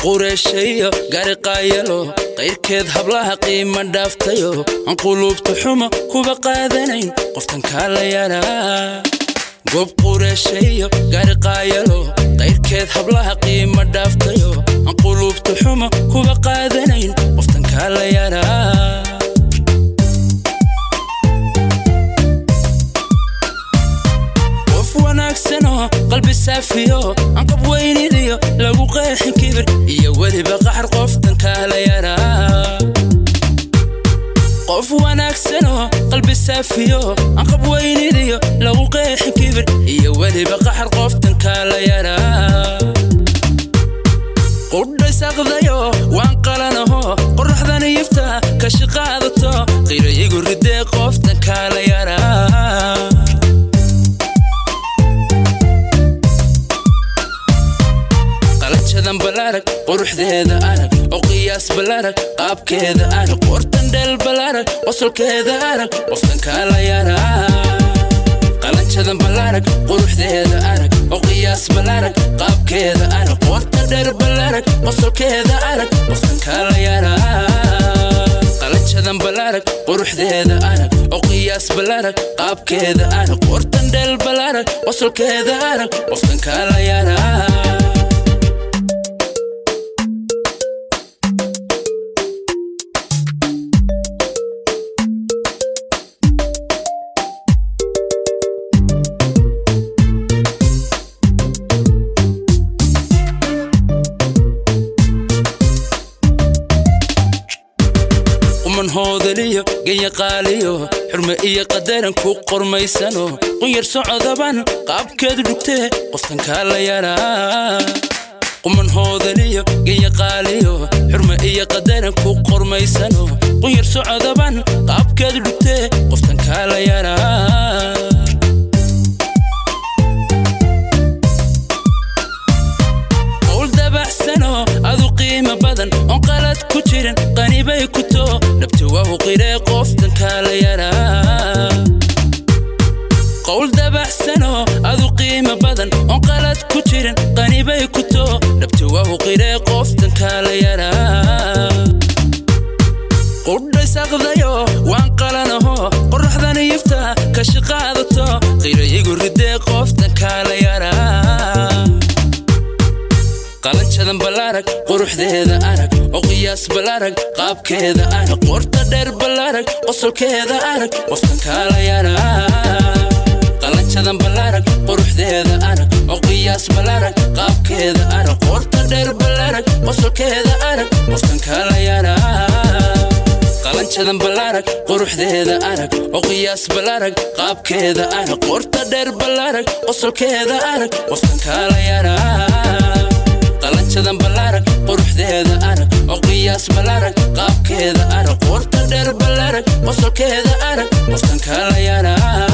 qureeshayo gari qaayalo qayrkeed hablaha qiima dhaaftayo aan quluubta xumo kuba qaadanayn qoftan kaala yaraa goob qureeshayo gari qaayalo qayrkeed hablaha qiima dhaaftayo aan quluubta xumo kuba qaadanayn qoftan kaala yaraa qof wanaagsanoo qalbi saafiyo aan qab weynidiyo lagu qeexin kibir iyo weliba qaxar qoftan kaala yaraa qof wanaagsanoo qalbi saafiyo aan qab weynidiyo lagu qeexin kibir iyo weliba qaxar qoftan kaala yaraa qudhaysaqdayo waan qalanaho qorraxdan yifta kashi qaadato qirayigu ridee qoftan kaala yaraa qalanjadan balarag quruxdeeda arag oo qiyaas balarag qaabkeeda arag qortan dheel balarag qosolkeeda arag qoftan kaala yaraa qalanjadan balarag quruxdeeda arag oo qiyaas balarag qaabkeeda arag qortan dheer balarag qosolkeeda arag qoftan kaala yaraa qalanjadan balarag quruxdeeda arag oo qiyaas balarag qaabkeeda arag qortan dheel balarag qosolkeeda arag qoftan kaala yaraa quman hoodaliyo ganyaqaaliyo xurme iyo qadaran ku qormaysano qunyar socodaban qaabkeedu dhugtee qoftan kaala yaraa quman hoodaliyo ganyaqaaliyo xurme iyo qadaran ku qormaysano qunyar socodaban qaabkeedu dhugtee qoftan kaala yaraa qowl dabacsano adu qiimo badan oon qalad ku jirin qanibay ku too dhabti wahu qiree qoftan kaala yaraa qowl dabacsano adu qiimo badan oon qalad ku jirin qanibay ku too dhabti wahu qiree qoftan kaala yaraa qudhaysaqdayo waan qalanaho qorraxdan yifta kashi qaadato qirayigu ridee qoftan kaala yaraa qalanjadan balarag quruxdeeda arag oo qiyaas balarag qaabkeeda arag qorta dheer balarag qosolkeeda arag qoftan kaala yaraa qalanjadan balarag quruxdeeda arag oo qiyaas balarag qaabkeeda arag qorta dheer balarag qosolkeeda arag qoftan kaala yaraa qalanjadan balarag quruxdeeda arag oo qiyaas balarag qaabkeeda arag qorta dheer balarag qosolkeeda arag qoftan kaala yaraa qalanjadan balarag quruxdeeda arag oo qiyaas balarag qaabkeeda arag qorta dheer balarag qosolkeeda arag qoftan kaala yaraa